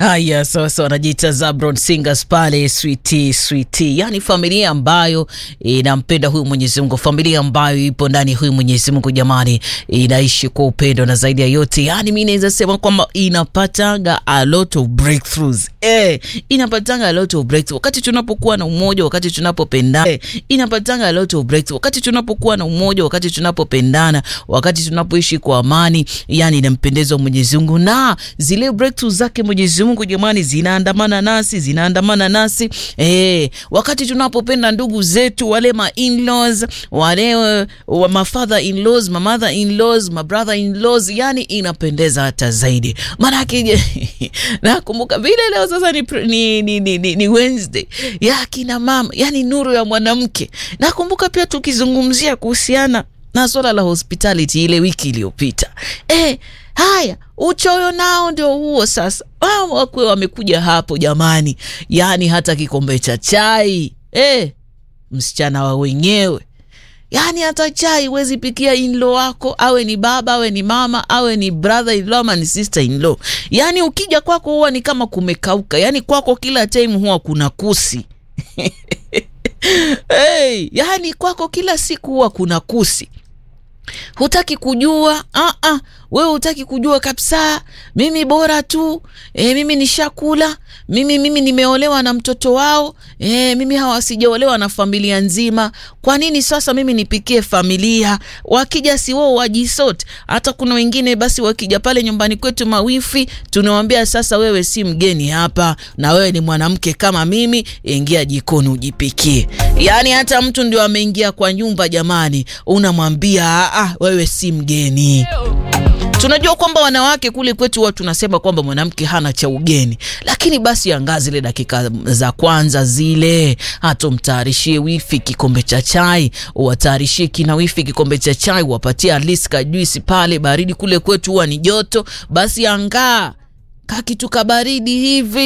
Haya, sasa wanajiita Zabron Singers pale, switi switi, yani familia ambayo inampenda huyu Mwenyezi Mungu, familia ambayo ipo ndani huyu Mwenyezi Mungu, jamani, inaishi kwa upendo na zaidi ya yote, yani mi naweza sema kwamba inapatanga a lot of breakthroughs eh, inapatanga a lot of breakthrough wakati tunapokuwa na umoja, wakati tunapopendana eh, inapatanga a lot of breakthrough wakati tunapokuwa na umoja, wakati tunapopendana, wakati tunapoishi kwa amani, yani inampendeza Mwenyezi Mungu na zile breakthroughs zake Mwenyezi Mungu jamani, zinaandamana nasi, zinaandamana nasi eh, wakati tunapopenda ndugu zetu wale ma in-laws wale wa ma father in-laws, ma mother in-laws, ma brother in-laws, yani inapendeza hata zaidi. Maanake nakumbuka vile leo sasa ni, ni, ni, ni, ni, ni Wednesday ya kina mama, yani nuru ya mwanamke. Nakumbuka pia tukizungumzia kuhusiana na swala la hospitality ile wiki iliyopita eh, haya uchoyo nao ndio huo sasa. Wao wakwe wamekuja hapo jamani, yaani hata kikombe cha chai eh, msichana wa wenyewe yaani hata chai huwezi pikia inlo wako, awe ni baba awe ni mama awe ni brother in law ama ni sister in law. Yaani ukija kwako huwa ni kama kumekauka, yaani kwako kila time huwa kuna kusi hey, yaani kwako kila siku huwa kuna kusi hutaki kujua ah, ah, wewe hutaki kujua kabisa. Mimi bora tu e, mimi nishakula mimi, mimi nimeolewa na mtoto wao e, mimi hawa sijaolewa na familia nzima. Kwa nini sasa mimi nipikie familia? Wakija si wao wajisot. Hata kuna wengine basi wakija pale nyumbani kwetu mawifi, tunawambia sasa, wewe si mgeni hapa, na wewe ni mwanamke kama mimi, ingia jikoni ujipikie. Yaani hata mtu ndio ameingia kwa nyumba, jamani, unamwambia ah, wewe si mgeni. Tunajua kwamba wanawake kule kwetu huwa tunasema kwamba mwanamke hana cha ugeni, lakini basi angaa zile dakika za kwanza zile, hata umtayarishie wifi kikombe cha chai, uwatayarishie kina wifi kikombe cha chai, uwapatie at least kajuisi pale baridi. Kule kwetu huwa ni joto, basi angaa kakitu kabaridi hivi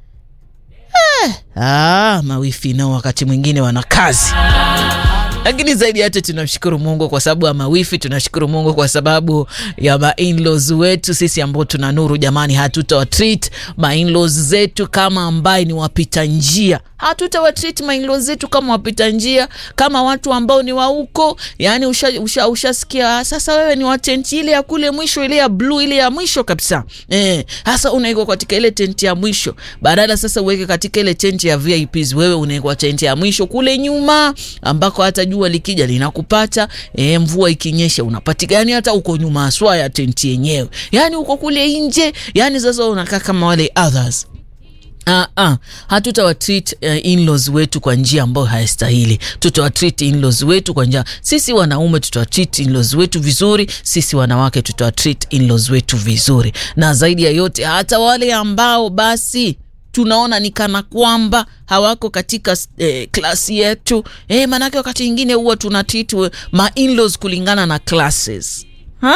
eh. Ah, mawifi nao wakati mwingine wana kazi lakini zaidi ya yote tunamshukuru Mungu kwa sababu ya mawifi. Tunashukuru Mungu kwa sababu ya ma-in-laws wetu sisi ambao tuna nuru jamani, hatutawatreat ma-in-laws zetu kama ambaye ni wapita njia, hatutawatreat ma-in-laws zetu kama wapita njia, kama watu ambao ni wa huko. Yani ushasikia usha, usha sasa, wewe ni wa tenti ile ya kule mwisho, ile ya blue, ile ya mwisho kabisa eh. Sasa unaikwa katika ile tenti ya mwisho, badala sasa uweke katika ile tenti ya VIPs, wewe unaikwa tenti ya mwisho kule nyuma ambako hata jua likija linakupata, e, mvua ikinyesha unapatika, yani hata uko nyuma aswa ya tenti yenyewe, yani uko kule nje, yani sasa unakaa kama wale others. Uh, uh, hatutawatreat uh, in-laws wetu kwa njia ambayo haistahili. Tutawatreat in-laws wetu kwa njia, sisi wanaume tutawatreat in-laws wetu vizuri, sisi wanawake tutawatreat in-laws wetu vizuri, na zaidi ya yote hata wale ambao basi tunaona ni kana kwamba hawako katika eh, klasi yetu eh, maanake wakati ingine huwa tuna treat ma in-laws kulingana na classes ha?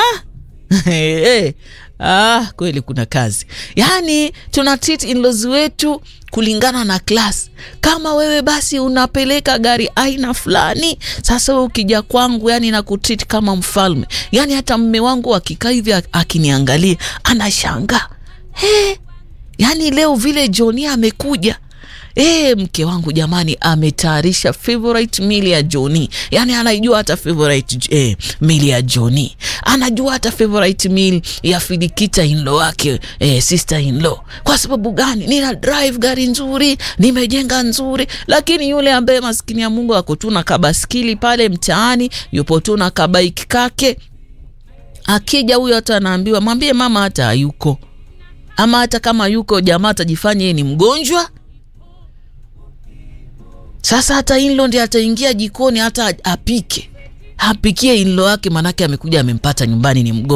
hey, ah, kweli kuna kazi yaani tuna treat in-laws wetu kulingana na class. Kama wewe basi unapeleka gari aina fulani, sasa wewe ukija kwangu, yani na kutreat kama mfalme, yani hata mme wangu akikaa hivi akiniangalia anashangaa hey, Yaani leo vile Joni amekuja e, mke wangu jamani, ametayarisha favorite meal ya Joni. Yaani anaijua hata favorite eh, meal ya Joni, anajua hata favorite meal ya Filikita inlo wake eh, sister inlo. Kwa sababu gani? Nina drive gari nzuri, nimejenga nzuri, lakini yule ambaye maskini ya Mungu ako tu na kabaskili pale mtaani, yupo tu na kabaiki kake, akija huyo hata anaambiwa mwambie mama hata hayuko ama hata kama yuko jamaa atajifanya yeye ni mgonjwa. Sasa hata inlo ndi ataingia jikoni hata apike apikie inlo wake, manake amekuja amempata nyumbani ni mgonjwa.